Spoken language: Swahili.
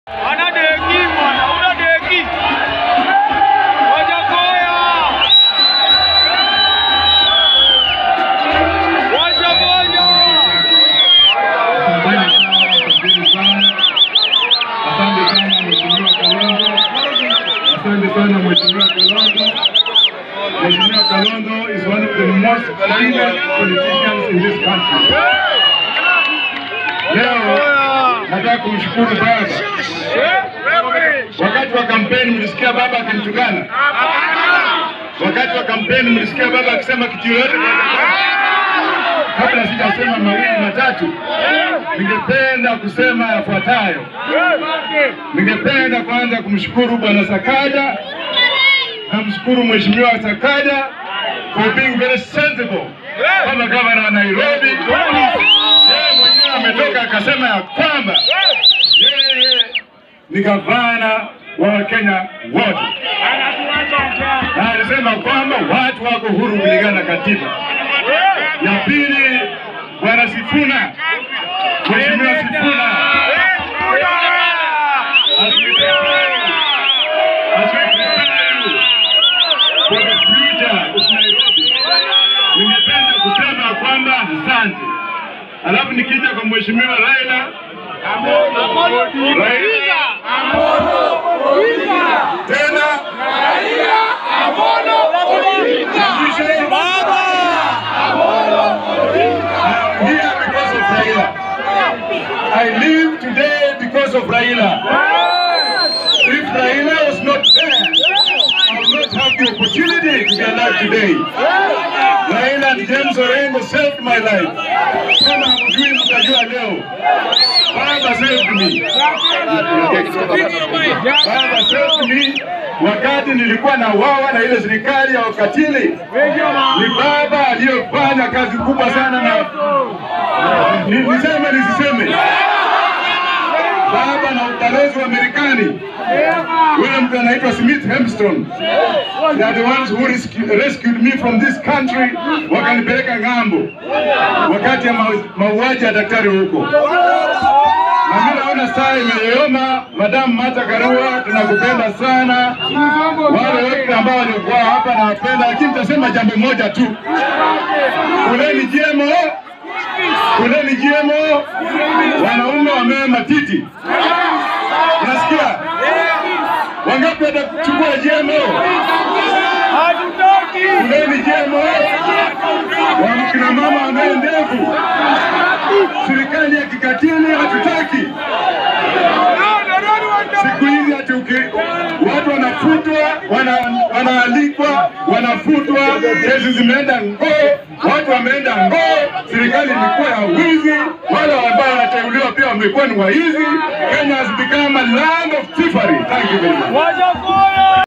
Ana deki bwana, una deki. Wajakoya. Wajakoya. Asante sana Mheshimiwa Kalonzo. Asante sana Mheshimiwa Kalonzo. Mheshimiwa Kalonzo is one of the most brilliant politicians in this country. Leo nataka kumshukuru baba. Wakati wa kampeni mlisikia baba akinitukana? Wakati wa kampeni mlisikia baba akisema kitu yoyote? Kabla sijasema mawili matatu, ningependa kusema yafuatayo. Ningependa kwanza kumshukuru Bwana Sakaja, namshukuru Mheshimiwa Sakaja for being very sensible kama gavana wa Nairobi. Yeye mwenyewe ametoka akasema ya kwamba yeye ni gavana wa Wakenya wote, na alisema kwamba watu wako huru kulingana na katiba. Ya pili, Bwana Sifuna, Mheshimiwa Sifuna as we prepare you, as we prepare you for the future of Nairobi, ningependa kusema kwamba asante. Alafu nikija kwa Mheshimiwa Raila Raila tena I'm here because of Raila. I live today because of Raila. If Raila was not there, I would not have the opportunity to be alive today. Raila and James Orengo saved my life. Kama hamjui mtajua leo. Baba saved me. Baba saved me wakati nilikuwa na wawa na ile serikali ya wakatili. Ni baba aliyofanya kazi kubwa sana na Ni- niseme nisiseme baba na ubalozi wa Marekani yule mtu anaitwa Smith Hempston they are the ones who rescu- rescued me from this country wakanipeleka ng'ambo wakati ya mau- mauaji ya daktari huko na mimi naona saa imeyoyoma. Madam Martha Karua, tunakupenda sana. Wale wote ambao walikuwa hapa nawapenda, lakini nitasema jambo moja tu, kuleni GMO, kuleni GMO. Wanaume wamee matiti, unasikia? Wangapi watachukua GMO? Hatutaki. Kuleni GMO. Wakina mama wamee ndevu. Serikali ya kikatili hatutaki. Siku hizi ati uki- watu wanafutwa, wana, wanaalikwa, wanafutwa, kesi zimeenda ngoo, watu wameenda ngoo, serikali ilikuwa ya wizi, wale ambao wanateuliwa pia wamekuwa ni waizi. Kenya has become a land of thievery. Thank you very much. Wajakoya.